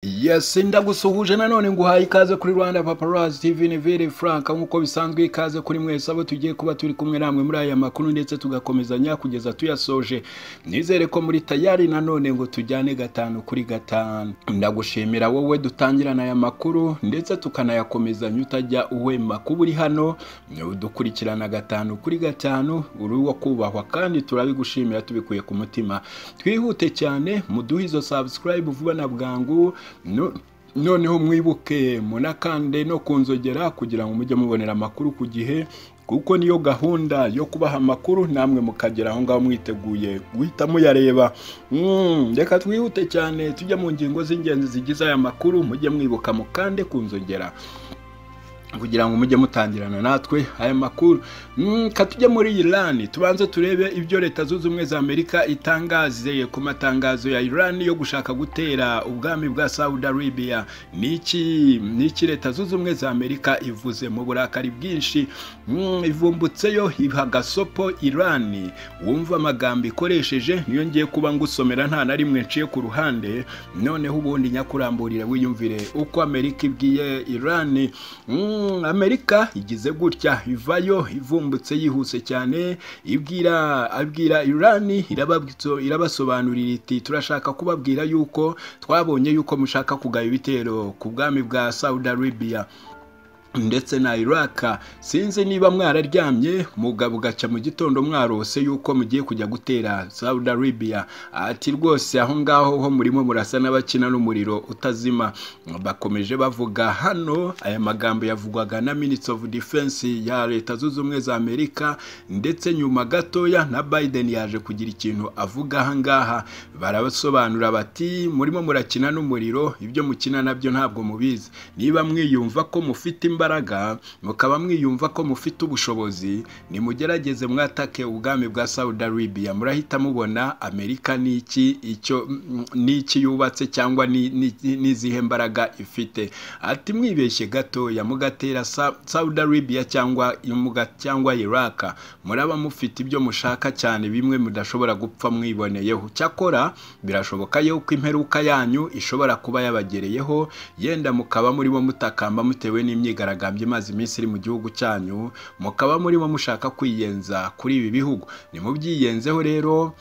yes ndagusuhuje nanone nguhaye ikaze kuri rwanda paparazzi tv ni vire frank nk'uko bisanzwe ikaze kuri mwese abo tugiye kuba turi kumwe namwe muri aya makuru ndetse tugakomezanya kugeza tuyasoje nizere ko muri tayari nanone ngo tujyane gatanu kuri gatanu ndagushimira wowe dutangirana aya makuru ndetse tukanayakomezanya utajya uhema kuba uri hano dukurikirana gatanu kuri gatanu uri uwo kubahwa kandi turabigushimira tubikuye ku mutima twihute cyane muduhe izo subscribe vuba na bwangu no- noneho mwibuke munakande no kunzogera kugira ngo mujye mubonera amakuru ku gihe kuko niyo gahunda yo kubaha amakuru namwe mukagera aho ngaho mwiteguye guhita muyareba Mm, reka twihute cyane tujye mu ngingo z'ingenzi zigize aya makuru mujye mwibuka mukande kunzogera kugira ngo mujye mutangirana natwe aya makuru Mm, ka tujye muri Iran tubanze turebe ibyo leta zunze ubumwe za Amerika itangaze ku matangazo ya Iran yo gushaka gutera ubwami bwa Saudi Arabia niki niki leta zunze ubumwe za Amerika ivuze mu burakari bwinshi Mm, ivumbutseyo iha gasopo Iran wumva amagambo ikoresheje niyo ngiye kuba ngusomera nta na rimwe nciye ku ruhande noneho ubundi nyakuramburire wiyumvire uko Amerika ibwiye Iran Mm, Amerika igize gutya ivayo ivumbutse yihuse cyane ibwira abwira Iran irababwitso irabasobanurira iti turashaka kubabwira yuko twabonye yuko mushaka kugaba ibitero ku bwami bwa Saudi Arabia ndetse na Iraq sinzi niba mwararyamye mugabo ugaca mu gitondo mwarose yuko mugiye kujya gutera Saudi Arabia ati rwose aho ngaho ho murimo murasa n'abakina n'umuriro utazima bakomeje bavuga hano aya magambo yavugwaga na Minister of Defense ya Leta Zunze Ubumwe za Amerika ndetse nyuma gatoya na Biden yaje kugira ikintu avuga aha ngaha barabasobanura bati murimo murakina n'umuriro ibyo mukina nabyo ntabwo mubizi niba mwiyumva ko mufite imbaraga mukaba mwiyumva ko mufite ubushobozi nimugerageze mwatake ubwami bwa Saudi Arabia murahita mubona Amerika niki icyo mm, niki yubatse cyangwa ni- ni- n'izihe mbaraga ifite ati mwibeshye gatoya mugatera Sa- Saudi Arabia cyangwa muga- cyangwa Iraq muraba mufite ibyo mushaka cyane bimwe mudashobora gupfa mwiboneyeho cyakora birashoboka yuko imperuka yanyu ishobora kuba yabagereyeho yenda mukaba murimo mutakamba mutewe n'imyigaragambyo imaze iminsi iri mu gihugu cyanyu mukaba murimo mushaka kwiyenza kuri ibi bihugu nimubyiyenzeho rero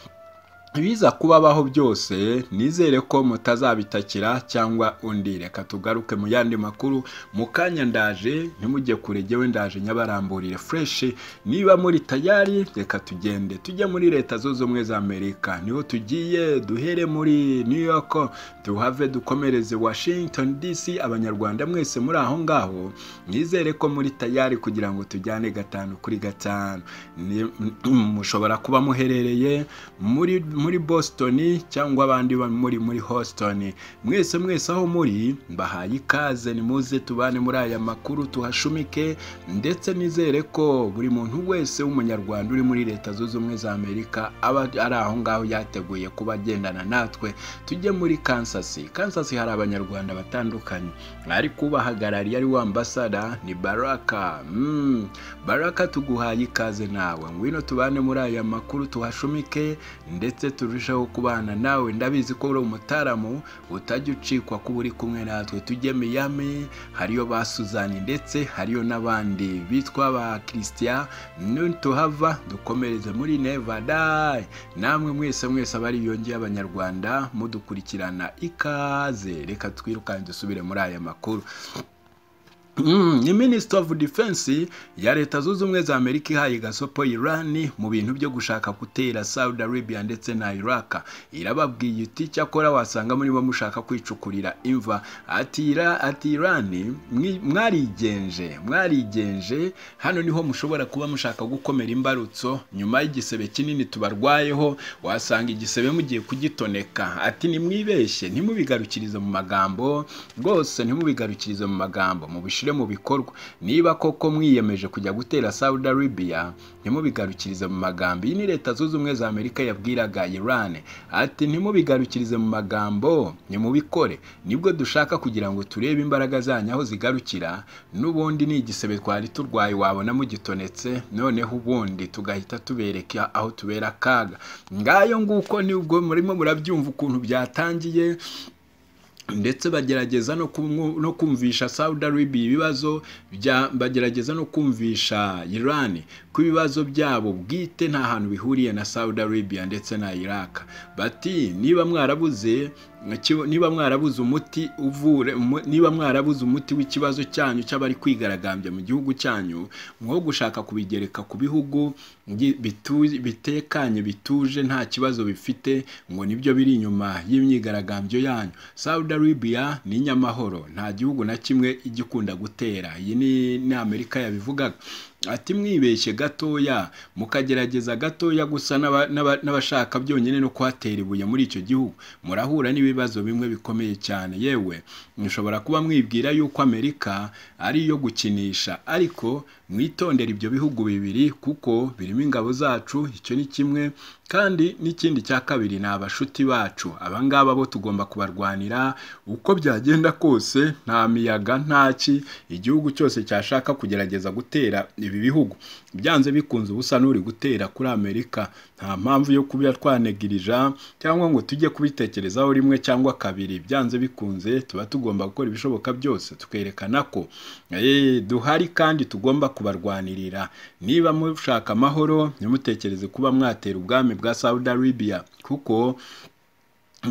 ibiza kubabaho byose nizere ko mutazabitakira cyangwa undi reka tugaruke mu yandi makuru mu kanya ndaje ntimujye kure jyewe ndaje nyabaramburire fureshi niba muri tayari reka tugende tujye muri leta zunze ubumwe za amerika niho tugiye duhere muri new york tuhave dukomereze washington dc abanyarwanda mwese muri aho ngaho nizere ko muri tayari kugira ngo tujyane gatanu kuri gatanu Ni- mushobora kuba muherereye muri muri Boston cyangwa abandi ba- muri muri Houston mwese mwese aho muri mbahaye ikaze nimuze tubane muri aya makuru tuhashumike ndetse nizere ko buri muntu wese w'umunyarwanda uri muri leta zunze ubumwe za Amerika aba ari aho ngaho yateguye kuba agendana natwe tujye muri Kansas Kansas hari abanyarwanda batandukanye ariko ubahagarariye ari wa ambasada ni Baraka mm. Baraka tuguhaye ikaze nawe ngwino tubane muri aya makuru tuhashumike ndetse turusheho kubana nawe ndabizi ko uri umutaramu utajya ucikwa kuba uri kumwe natwe tujye miyami hariyo ba suzani ndetse hariyo n'abandi bitwa ba christian nutuhava dukomereze muri nevada namwe mwese mwese abari yongeye abanyarwanda mudukurikirana ikaze reka twirukange dusubire muri aya makuru Mm, ni Minister of Defense ya Leta Zunze Ubumwe za Amerika ihaye gasopo Iran mu bintu byo gushaka gutera Saudi Arabia ndetse na Iraq. Irababwiye iti cyakora wasanga muri bo mushaka kwicukurira imva. Ati Ira- ati Iran mwi- mwarigenje, mwarigenje hano niho mushobora kuba mushaka gukomera imbarutso nyuma y'igisebe kinini tubarwayeho wasanga igisebe mugiye kugitoneka. Ati nimwibeshye ntimubigarukirize mu magambo rwose ntimubigarukirize mu magambo mubishyire mu bikorwa niba koko mwiyemeje kujya gutera Saudi Arabia ntimubigarukirize mu magambo iyi ni leta zunze ubumwe za Amerika yabwiraga Iran ati ntimubigarukirize mu magambo nimubikore nibwo dushaka kugira ngo turebe imbaraga zanyu aho zigarukira n'ubundi ni igisebe twari turwaye wabona mugitonetse noneho ubundi tugahita tubereka aho tubera akaga ngayo nguko nibwo murimo murabyumva ukuntu byatangiye ndetse bagerageza no kumwu- no kumvisha Saudi Arabia ibibazo bya bagerageza no kumvisha Iran ko ibibazo byabo bwite nta hantu bihuriye na Saudi Arabia ndetse na Iraq bati niba mwarabuze ikiba- niba mwarabuze umuti uvure umu- niba mwarabuze umuti w'ikibazo cyanyu cy'abari kwigaragambya mu gihugu cyanyu mwo gushaka kubigereka ku bihugu ngi- bitu- bitekanye bituje nta kibazo bifite ngo nibyo biri inyuma y'imyigaragambyo yanyu Saudi Arabia ni nyamahoro nta gihugu na kimwe igikunda gutera iyi ni ni Amerika yabivugaga ati mwibeshye gatoya mukagerageza gatoya gusa n'aba- n'aba- n'abashaka byonyine no kuhatera ibuye muri icyo gihugu murahura n'ibibazo bimwe bikomeye cyane yewe mushobora kuba mwibwira yuko Amerika ari iyo gukinisha ariko mwitondere ibyo bihugu bibiri kuko birimo ingabo zacu icyo ni kimwe kandi n'ikindi cya kabiri ni abashuti bacu aba ngaba bo tugomba kubarwanira uko byagenda kose nta miyaga nta ki igihugu cyose cyashaka kugerageza gutera ibi bihugu byanze bikunze ubusa n'uri gutera kuri amerika nta mpamvu yo kuba twanegirija cyangwa ngo tujye kubitekerezaho rimwe cyangwa kabiri byanze bikunze tuba tugomba gukora ibishoboka byose tukerekana ko eh, duhari kandi tugomba kubarwanirira niba mushaka amahoro ntimutekereze kuba mwatera ubwami bwa saudi arabia kuko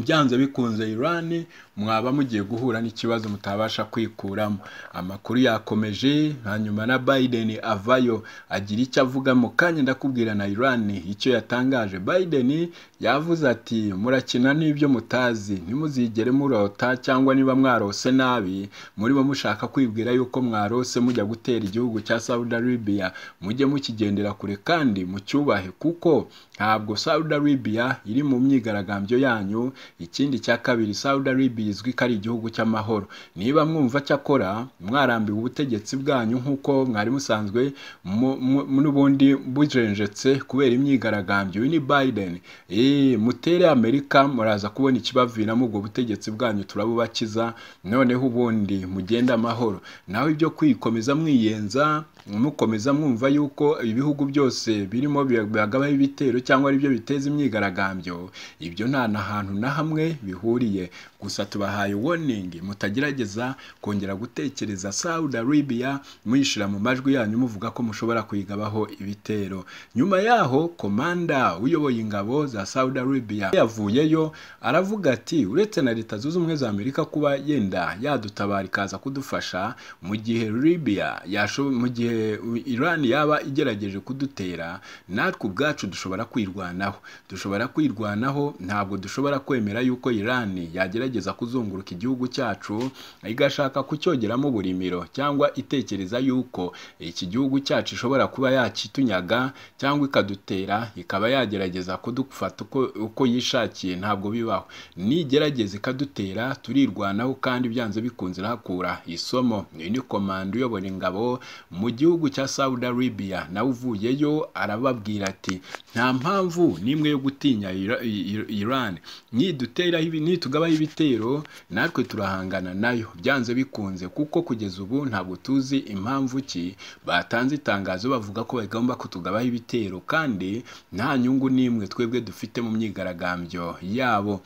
byanze bikunze Iran mwaba mugiye guhura n'ikibazo mutabasha kwikuramo amakuru yakomeje hanyuma na Biden avayo agira icyo avuga mu kanya ndakubwira na Iran icyo yatangaje Biden yavuze ati murakina n'ibyo mutazi ntimuzigere murota cyangwa niba mwarose nabi muri bo mushaka kwibwira yuko mwarose mujya gutera igihugu cya Saudi Arabia mujye mukigendera kure kandi mucyubahe kuko ntabwo Saudi Arabia iri mu myigaragambyo yanyu ikindi cya kabiri Saudi Arabia izwi ko ari igihugu cy'amahoro niba mwumva cyakora mwarambiwe ubutegetsi bwanyu nk'uko mwari musanzwe mu- mu- n'ubundi bujenjetse kubera imyigaragambyo uyu ni Biden Eh, mutere Amerika muraza kubona ikibaviramo ubwo butegetsi bwanyu turabubakiza noneho ubundi mugende amahoro nawe ibyo kwikomeza mwiyenza mukomeza mwumva yuko ibihugu byose birimo byagabaho ibitero cyangwa ari byo biteza imyigaragambyo ibyo nta na hantu na hamwe bihuriye gusa tubahaye warning mutagerageza kongera gutekereza Saudi Arabia muyishyira mu majwi yanyu muvuga ko mushobora kuyigabaho ibitero nyuma yaho komanda uyoboye ingabo za Saudi Arabia yavuyeyo aravuga ati uretse na leta zunze ubumwe za Amerika kuba yenda yadutabara ikaza kudufasha mu gihe Libya yasho- mu gihe Iran yaba igerageje kudutera natwe ubwacu dushobora kwirwanaho dushobora kwirwanaho ntabwo dushobora kwemera yuko Iran yagerageza kuzunguruka igihugu cyacu igashaka kucyogeramo uburimiro cyangwa itekereza yuko iki gihugu cyacu ishobora kuba yakitunyaga cyangwa ikadutera ikaba yagerageza kudufata uko, uko yishakiye ntabwo bibaho nigerageza ikadutera turirwanaho kandi byanze bikunze irahakura isomo iyi ni komanda uyobora ingabo mu gihugu cya Saudi Arabia nawe uvuyeyo arababwira ati nta mpamvu n'imwe yo gutinya Ira- I- Iran niduteraho ibi nitugabaho ibitero natwe turahangana nayo byanze bikunze kuko kugeza ubu ntabwo tuzi impamvu ki batanze itangazo bavuga ko bagomba kutugabaho ibitero kandi nta nyungu n'imwe twebwe dufite mu myigaragambyo yabo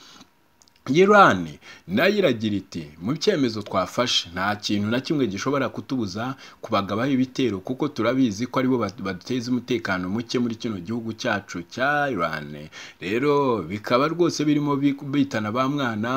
Iran nayo iragira iti mu cyemezo twafashe nta kintu na kimwe gishobora kutubuza kubagabaho ibitero kuko turabizi ko aribo bat- baduteza umutekano muke muri kino gihugu cyacu cya Iran rero bikaba rwose birimo bi- bitana ba mwana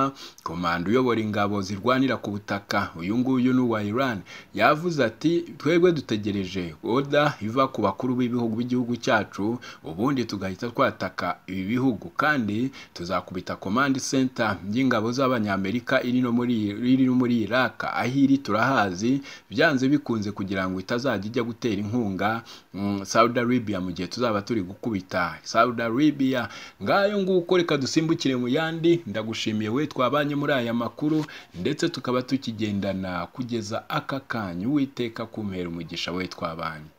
komanda uyobora ingabo zirwanira ku butaka uyu nguyu ni uwa Iran yavuze ati twebwe dutegereje oda iva ku bakuru b'ibihugu b'igihugu cyacu ubundi tugahita twataka ibi bihugu kandi tuzakubita command center y'ingabo z'abanyamerika iri no muri iri no muri Iraq aho iri turahazi byanze bikunze kugira ngo itazajya ijya gutera inkunga mm, Saudi Arabia mu gihe tuzaba turi gukubita Saudi Arabia ngayo nguko reka dusimbukire mu yandi ndagushimiye we twabanye muri aya makuru ndetse tukaba tukigendana kugeza aka kanyu witeka kumpera umugisha we twabanye